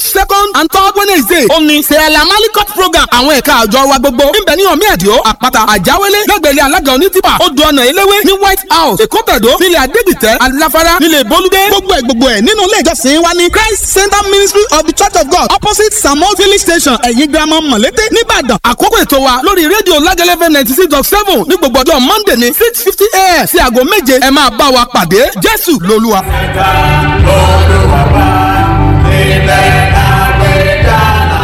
second and third wednesday ó ní sẹ́ẹ̀lá malikot program àwọn ẹ̀ka àjọ wa gbogbo níbẹ̀ ní ọ̀mí ẹ̀díọ́ àpáta àjáwélé lẹ́gbẹ̀rẹ́ alága onítìpà odò ọ̀nà eléwé ní white house èkó tẹ̀dó nílẹ̀ adégbìtẹ́ aláfárá nílẹ̀ bolúdé gbogbo ẹ̀ gbogbo ẹ̀ nínú ilé ìjọsìn wa ní christ center ministry of the church of god opposite samuel filling station ẹ̀yìn girama mọ̀lété nìbàdàn àkókò ètò wa lórí rédíò lágẹ́lẹ́fẹ́ ninety six dot seven ní gbogbo ọjọ́ monday ní six fifty a.m. sí aago méje ẹ máa bá wa pàdé jésù lolúwa. ẹ̀ka olùwàbà ilẹ̀ àgbẹ̀dá.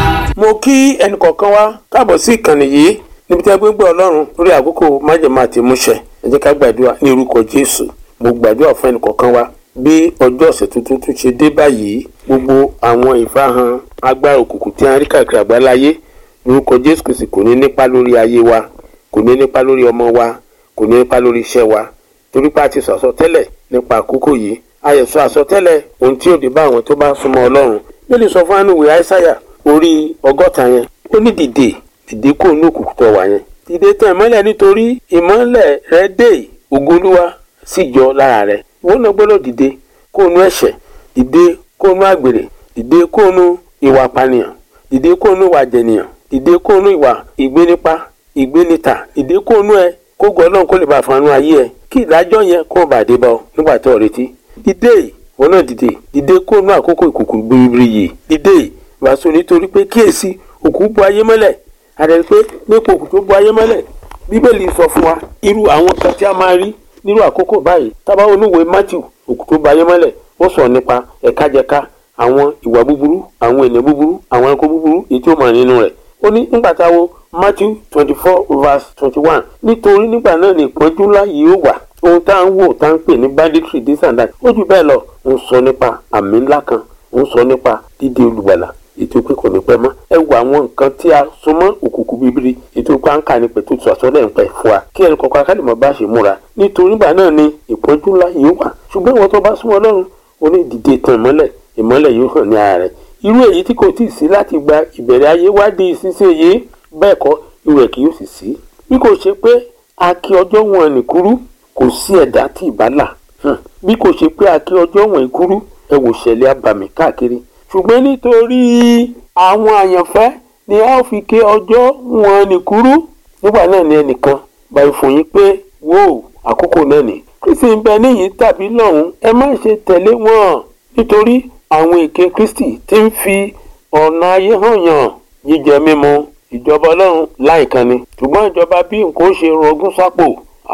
mo kí ẹnì kọ̀ọ̀kan wá káàbọ̀ sí ìkànnì yìí níbi tí a gbé gbọ́ ọlọ́run lórí àkókò májèmá àti múṣẹ ẹ jẹ́ ká gbàdúrà ní orúkọ jésù mo gbàdúrà fún ẹnì kọ̀ọ̀kan wá bí ọjọ́ ọ̀sẹ̀ tuntun tún ṣe dé báyìí gbogbo àwọn ìfahàn agbára òkùnkùn tí a ń rí káàkiri àgbáláyé lórúkọ jésù kìsì kò ní nípa lórí ayé wa kò ní nípa lórí ọmọ wa kò ní nípa lórí iṣẹ́ wa torí pé a ti sọ àsọtẹ́lẹ̀ nípa àkókò yìí a yẹ sọ àsọtẹ́lẹ̀ ohun tí ó dé bá àwọn tó bá súnmọ́ ọlọ́run ló lè sọ fún ànúwèé àìsáyà orí ọgọ́ta yẹn ó ní dìde dìde kó ní òkùnkùn tó wà yẹn dìde tàn ìmọ́lẹ̀ nítorí ìmọ́lẹ̀ rẹ dé ògo Olúwa sì jọ lára rẹ ìwọ náà gbọ́dọ̀ dìde kó nu ẹ̀ṣẹ̀ dìde kó nu àgbèrè dìde kó nu ìwà pànìyàn dìde kó nu ìwà jẹnìyàn dìde kó nu ìwà ìgbénipa ìgbénita dìde kó nu ẹ kó gbọ́ náà kó lè bá fanú ayé ẹ kí ìdájọ́ yẹn kó bá dé bá ọ nígbà tó o retí dìde ìwọ náà dìde dìde kó nu àkókò ìkùnkùn biribiri yìí dìde wàásù nítorí pé kíyèsí òkú bu ayé mọ́lẹ̀ àdàrí pé nípa òkú tó bu ayé mọ́lẹ̀ bíbélì sọ fún wa irú àwọn kan tí a máa rí nírú àkókò báyìí tábà oníwèé matthew òkú tó bu ayé mọ́lẹ̀ ó sọ nípa ẹ̀kájẹká àwọn ìwà búburú àwọn ènìyàn búburú àwọn ẹranko búburú èyí tí ó mọ̀ nínú rẹ̀ ó ní nígbà táwo matthew twenty four verse twenty one nítorí nígbà náà ní ìpọ́njú ńlá yìí ó wà ohun tá à ń wò tá à ń pè ní banditry this and that ó jù bẹ́ẹ̀ lọ ń sọ nípa àmì ńlá kan ń sọ nípa dídé olùgbàlà ètò pé kò ní pẹ́ mọ́ ẹ wo àwọn nǹkan tí a so mọ́ òkùnkùn bíbélì ètò pé à ń kà ní pẹ̀tù tó àsọdẹ̀ ń pẹ̀ fún wa kí ẹnì kọ̀ọ̀kan akálẹ̀ mọ́ bá ṣe múra nítorí nígbà náà ni ìpọ́njú ńlá yìí wà ṣùgbọ́n ìwọ́n tó bá súnmọ́ ọlọ́run ó ní dìde tàn ìmọ́lẹ̀ ìmọ́lẹ̀ yóò hàn ní ara rẹ̀ irú èyí tí kò tí ì sí láti gba ìbẹ̀rẹ̀ ayé wá di ìsinsìnyí bẹ́ẹ̀ kọ́ irú ẹ̀ kì yóò sì sí bí kò ṣe pé a kí ọjọ́ wọn nìkúrú kò sí ẹ̀dá tí ì bá là bí kò ṣe pé a kí ọjọ́ wọn ìkúrú ẹ wò ṣẹlẹ̀ abàmì káàkiri ṣùgbọ́n nítorí àwọn àyànfẹ́ ni a ó fi ké ọjọ́ wọn nìkúrú nígbà náà ni ẹnìkan báyìí fún yín pé wò àkókò náà ni kristi ń bẹ níyìí tàbí lọ́hùn ẹ má ṣe tẹ̀lé wọn nítorí àwọn èké kristi ti ń fi ọ̀nà ayé hàn yàn jíjẹ mímu ìjọba ọlọ́run láìkan ni ṣùgbọ́n ìjọba bí nǹkan ó ṣe rọgún sápò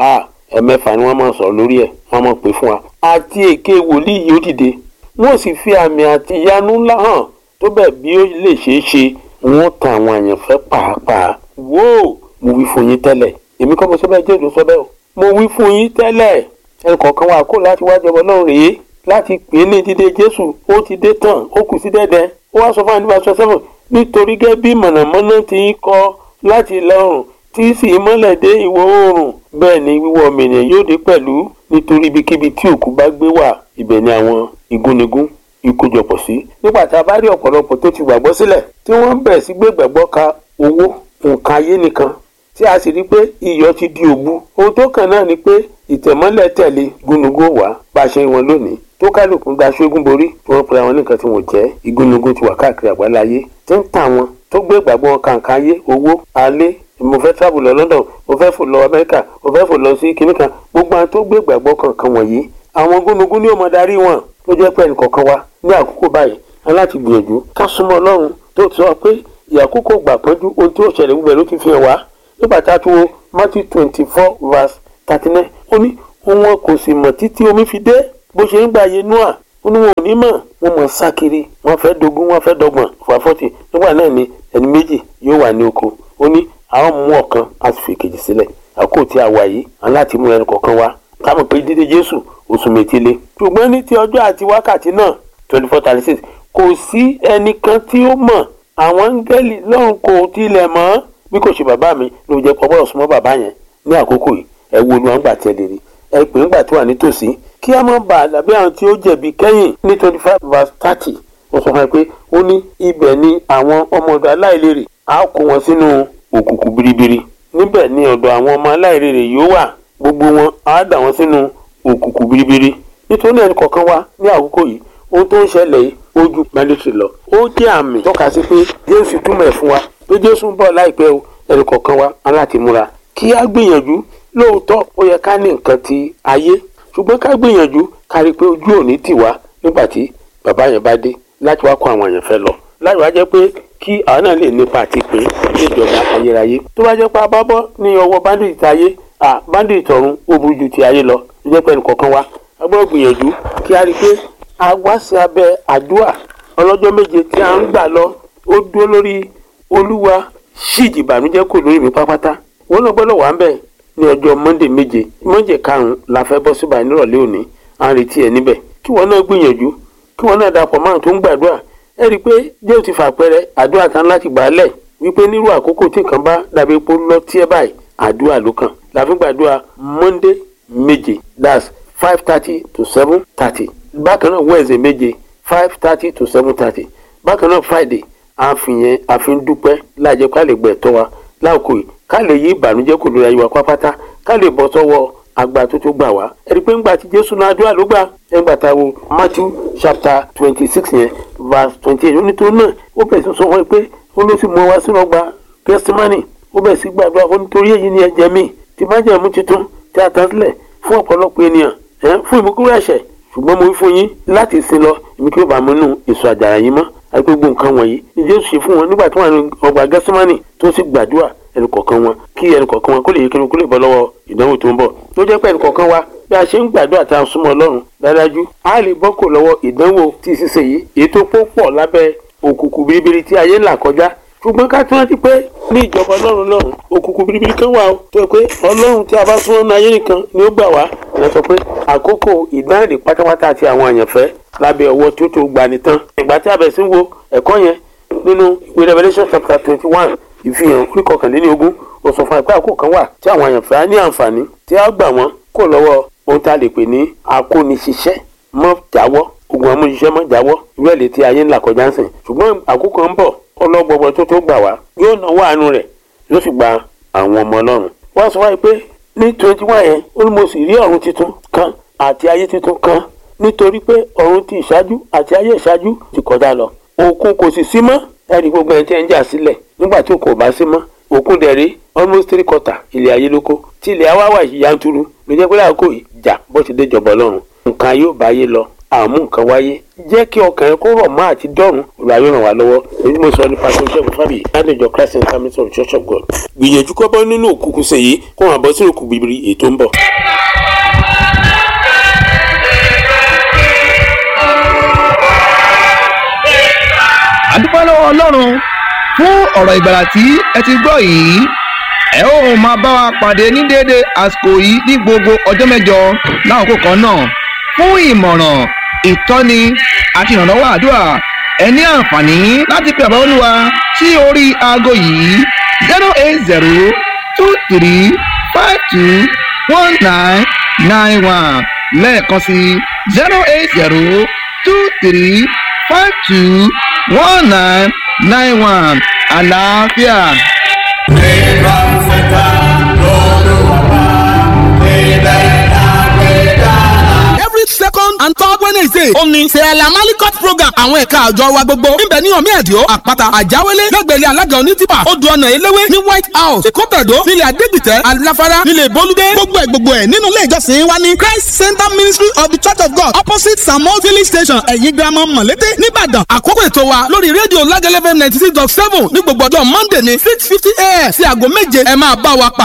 ẹ̀mẹ́fà ni wọ́n máa sọ lórí ẹ̀ wọ́n máa pè fún wa àti èké wòlíì yóò dìde wọ́n sì fi àmì àti ìyanu ńlá hàn tó bẹ́ẹ̀ bí ó lè ṣeé ṣe wọ́n tan àwọn àyànfẹ́ pàápàá wò ó mo wí fún yín tẹ́lẹ̀ èmi kọ́ mo sọ bẹ́ẹ̀ jésù sọ bẹ́ẹ̀ o mo wí fún yín tẹ́lẹ̀ ẹnì kọ̀ọ̀kan wa kó láti wá jọba náà rèé láti pè é ní dídé jésù ó ti dé tán ó kù sí dẹ́dẹ́ ó wá sọ fún àdúrà sọ sẹ́fọ̀n nítorí gẹ́gẹ́ bí mọ̀nàmọ́ná ti ń kọ láti ìlà oòrùn tí sì mọ́lẹ̀ dé ìwọ̀ oòrùn bẹ́ẹ̀ ni wíwọ́ ọmọ ènìyàn yóò dé pẹ̀lú nítorí ibikíbi tí òkú bá gbé wà ibẹ̀ ni àwọn igúnnigún ìkójọpọ̀ sí. nígbà tá a bá rí ọ̀pọ̀lọpọ̀ tó ti gbàgbọ́ sílẹ̀ tí wọ́n bẹ̀rẹ̀ sí gbé gbàgbọ́ ka owó nǹkan ayé nìkan tí a sì rí pé iyọ̀ ti di òbu. ohun tó kàn náà ni pé ìtẹ̀mọ́lẹ̀ tẹ̀lé gúnugún wá bá a ṣe wọn lónìí tó kálukú gba ṣógun borí tí wọ́n pera wọn nìkan tí wọ́n jẹ́ igúnnugún ti wà káàkiri àgbáláyé tí ń tà wọn tó gbé gbàgbọ́ kàǹkà ayé owó alẹ́ mo fẹ́ travel lọ London mo fẹ́ fò lọ Amẹ́ríkà mo fẹ́ fò lọ sí kinní kan gbogbo àwọn tó gbé gbàgbọ́ kankan wọ̀nyí àwọn gúnugún ni ó mọ darí wọn ló jẹ́ pé ẹnìkọ̀ọ̀kan wa ní àkókò báyìí aláti gbìyànjú ká súnmọ́ Ọlọ́run tó ti sọ pé ìyàkókò gbà pọ́njú ohun tí ó ṣẹlẹ̀ gbogbo ẹ̀ ló ti fi hàn wá nígbà tá a tún wo Matthew twenty four verse thirty nine ó ní wọn kò sì mọ̀ títí omi fi dé bó ṣe ń gbà yé Noah ó ní wọn ò ní mọ̀ wọ́n mọ̀ sá kiri wọ́n fẹ́ dogun wọ́n fẹ́ dọ́gbọ̀n fà fọ́tì nígbà náà ni ẹni méjì yóò wà ní oko ó ní àwọn mú ọ̀kan a sì fi kejì sílẹ̀ àkókò tí a wà yìí aláti mú ẹnì kọ̀ọ̀kan wá ká mọ̀ pé dídé Jésù oṣù métílé ṣùgbọ́n ní ti ọjọ́ àti wákàtí náà twenty four thirty six kò sí ẹnìkan tí ó mọ̀ àwọn áńgẹ́lì lọ́run kò tilẹ̀ mọ̀ bí kò ṣe bàbá mi ló jẹ́ pọ́pọ́rọ̀ súnmọ́ bàbá yẹn ní àkókò yìí ẹ wo olú àgbà tẹ́lẹ̀ rí ẹ pè ńgbà tó wà nítòsí kí a má bàa dàbí àwọn tí ó jẹ̀bi kẹ́yìn ní twenty five verse thirty ó sọ fún mi pé ó ní ibẹ̀ ni àwọn ọmọ ọ̀dọ̀ aláìlérè á kó wọn sínú òkùnkùn biribiri níbẹ̀ ni ọ̀dọ̀ àwọn ọmọ aláìlérè yóò wà gbogbo wọn á dà wọn sínú òkùnkùn biribiri nítorí ẹnì kọ̀ọ̀kan wa ní àkókò yìí ohun tó ń ṣẹlẹ̀ yìí ó ju mandatory lọ ó jẹ́ àmì tọ́ka sí pé jésù túmọ̀ ẹ̀ fún wa pé jésù ń bọ̀ láìpẹ́ o ẹnì kọ̀ọ̀kan wa aláti múra kí á gbìyànjú lóòótọ́ ó yẹ ká ní nǹkan ti ayé ṣùgbọ́n ká gbìyànjú ká rí i pé ojú òní tì wá nígbà tí bàbá yẹn bá dé láti wá kó àwọn èèyàn fẹ́ lọ láì wá jẹ́ pé kí àwọn náà lè nípa àti pé níjọba ayérayé tó bá jẹ́ pé a bá bọ́ ní ọwọ́ bandit ayé à bandit ọ̀run ó burú ju ti ayé lọ tó jẹ́ pé ẹnì kọ̀ọ̀kan wa a gbọ́dọ̀ gbìyànjú kí a rí i pé a wá sí abẹ́ àdúrà ọlọ́jọ́ méje tí a ń gbà lọ ó dúró lórí olúwa ṣíìjì ìbànújẹ́ kò lórí mi pátápátá wọn náà gbọ́dọ̀ wà ń bẹ̀ ní ọjọ́ monday méje monday karùn-ún la fẹ́ bọ́ síbà nírọ̀lẹ́ òní à ń retí ẹ níbẹ̀ kí wọn náà gbìyànjú kí wọn náà dapọ̀ márùn tó ń gbàdúrà ẹ rí i pé jẹ́ ò ti fàpẹrẹ àdúrà tán láti gbà á lẹ̀ wípé nírú àkókò tí nǹkan bá dàbí epo lọ tí ẹ báyìí àdúrà ló kàn la fi gbàdúrà monday méje that's five thirty to seven thirty bákan náà wednesday méje five thirty to seven thirty bákan náà friday àfihàn àfihàn dúpẹ́ láàjẹ́ ká lè gbẹ̀ tọ́ wa láòkó yìí ká lè yí ìbànújẹ́ kò lórí ayé wa pápátá ká lè bọ́ sọ́wọ́ agba tó tó gbà wá. ẹ̀rí pé ńgbà tí jésù náà àdúrà ló gbà ẹ̀ngbà tá a wo matthew chapter twenty six yẹn verse twenty eight onítorí náà ó bẹ̀rẹ̀ sí sọ fún ẹ pé ó ló sì mú wa sínú ọgbà gẹ́símánì ó bẹ̀rẹ̀ sí gbàdúrà fún nítorí èyí ni ẹ̀jẹ̀ mi ti májẹ̀mú tuntun tí a tán sílẹ̀ fún ọ̀pọ̀lọpọ̀ ènìyàn ẹ̀ fún ìmúkúrò ẹ̀ṣẹ̀ ṣùgbọ́n mo wí fún yín láti sin lọ èmi kí ó bá mú nù èso àjàrà yín mọ́ àti gbogbo nǹkan wọ̀nyí ni jésù ṣe fún wọn nígbà tí wọ́n wà ní ọgbà gẹ́símánì tó sì gbàdúrà ẹnì kọ̀ọ̀kan wọn kí ẹnì kọ̀ọ̀kan wọn kó lè yé kí kó lè bọ́ lọ́wọ́ ìdánwò tó ń bọ̀ tó jẹ́ pé ẹnì kọ̀ọ̀kan wa bí a ṣe ń gbàdúrà tá a súnmọ́ ọlọ́run dájú a lè bọ́ kò lọ́wọ́ ìdánwò tí ṣíṣe yìí èyí tó pọ̀ pọ̀ lábẹ́ òkùnkùn biribiri tí ayé ń là kọjá ṣùgbọ́n ká tún rántí pé ní ìjọba ọlọ́run lọ́run òkùnkùn biribiri kan wà ó tó yẹ pé ọlọ́run tí a bá súnmọ́ ní ayé nìkan ni ó gbà wá ìyẹn sọ pé àkókò ìdáǹdè pátápátá àti àwọn àyànfẹ́ lábẹ́ ọwọ́ tí ó tó gbani tán ìgbà tí a bẹ̀ sí wo ẹ̀kọ́ yẹn nínú ìwé revelation chapter twenty one ìfihàn orí kọkànlélógún ó sọ fún àìpé àkókò kan wà tí àwọn àyànfẹ́ á ní àǹfààní tí a gbà wọ́n kó lọ́wọ́ ohun tá a lè pè ní akóniṣiṣẹ́ mọ́ jáwọ́ ogun amúniṣiṣẹ́ mọ́ jáwọ́ ìwé ẹ̀lẹ́ tí ayé ń là kọjá ń sìn ṣùgbọ́n àkókò ń bọ̀ ọlọ́gbọgbọ tó tó gbà wá yóò náwó àánú rẹ̀ yóò sì gba àwọn ọmọ ọlọ́run wọ́n sọ wáyé pé ní twenty one yẹn ó ní mo sì rí ọ̀run tuntun kan àti ayé tuntun kan nítorí pé ọ̀run ti ìṣáájú àti ayé ìṣáájú ti kọjá lọ òkun kò sì sí mọ́ ẹ̀rí gbogbo ẹ̀ tí ẹ̀ ń jà sílẹ̀ nígbà tí òkun ò bá sí mọ́ òkun dẹ̀ rí almost three quarter ilẹ̀ ayé lóko tí ilẹ̀ awá wà yanturu ló jẹ́ pé láàkó ìjà bó ti dé jọ̀bọ̀ lọ́run nǹkan yóò bá yé lọ àmú nǹkan wáyé jẹ́ kí ọkàn yẹn kó rọ̀ mọ́ àti dọ́run olùwà yóò ràn wá lọ́wọ́ èyí mo sọ nípa tó ṣẹ́gun fábíyì ládẹjọ christ and family of church of god gbìyànjú kọ́ bọ́ nínú òkùnkùn sèyí kó wọn bọ́ sínú òkùnkùn bìbìrì èyí tó ń bọ̀. àdúpẹ́ lọ́wọ́ ọlọ́run fún ọ̀rọ̀ ìgbàlà tí ẹ ti gbọ́ yìí ẹ ó máa bá wa pàdé ní déédéé àsìkò yìí ní gbogbo ọjọ́ mẹ́jọ láàkókò kan náà fún ìmọ̀ràn ìtọ́ni àti ìrànlọ́wọ́ àdúrà ẹ ní àǹfààní láti pe àbá olúwa sí orí aago yìí zero eight zero two three five two one nine nine one lẹ́ẹ̀kan sí zero eight zero two three five two one nine nine one àlàáfíà. Nígbà fẹ́ta lọ́dún wà ilẹ̀ àgbẹ̀dá. every second and third wednesday ó ní sẹ́ẹ̀lá malikot program àwọn ẹ̀ka àjọ wa gbogbo níbẹ̀ ní ọ̀mí ẹ̀díọ́ àpáta àjáwélé lẹ́gbẹ̀lẹ́ alága onítìpà odò ọ̀nà eléwé ní white house èkó tẹ̀dó nílẹ̀ adégbìtẹ́ aláfárá nílẹ̀ bolúdé gbogbo ẹ̀ gbogbo ẹ̀ nínú ilé ìjọsìn wa ní christ center ministry of the church of god opposite samuel village station ẹ̀yìn girama mọ̀lété nìbàdàn àkókò ètò wa lórí rédíò lágẹ́lẹ́fẹ́ ninety six dot seven ní gbogbo ọjọ́ monday ní six fifty a.m. sí aago méje ẹ máa bá wa pàdé